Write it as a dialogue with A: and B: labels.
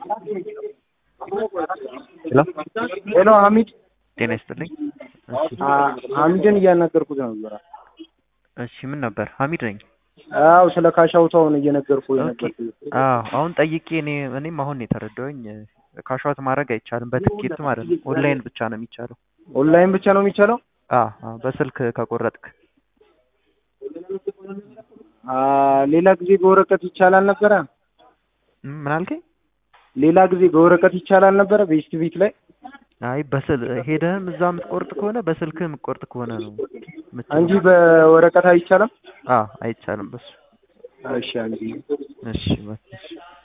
A: ሄሎ
B: ሄሎ ሀሚድ
A: ጤና ይስጥልኝ። እሺ
B: አ- ሀሚድን እያናገርኩት ነበር።
A: እሺ ምን ነበር? ሀሚድ ነኝ።
B: አው ስለ ካሻውታውን እየነገርኩ
A: ኦኬ።
B: ነበር።
A: አዎ አሁን ጠይቄ እኔ እኔም አሁን ነው የተረዳሁኝ። ካሽዋት ማድረግ አይቻልም በትኬት ማለት ነው። ኦንላይን ብቻ ነው የሚቻለው።
B: ኦንላይን ብቻ ነው የሚቻለው።
A: አዎ አዎ፣ በስልክ ከቆረጥክ
B: አ ሌላ ጊዜ በወረቀት ይቻላል ነበረ።
A: ም- ምን አልከኝ?
B: ሌላ ጊዜ በወረቀት ይቻላል ነበረ ቤስት ቢት ላይ
A: አይ በስል ሄደህም እዛ የምትቆርጥ ከሆነ በስልክህ የምትቆርጥ ከሆነ ነው የምትችለው።
B: እንጂ በወረቀት አይቻልም።
A: አዎ አይቻልም በሱ።
B: እሺ አንጂ
A: እሺ በቃ እሺ።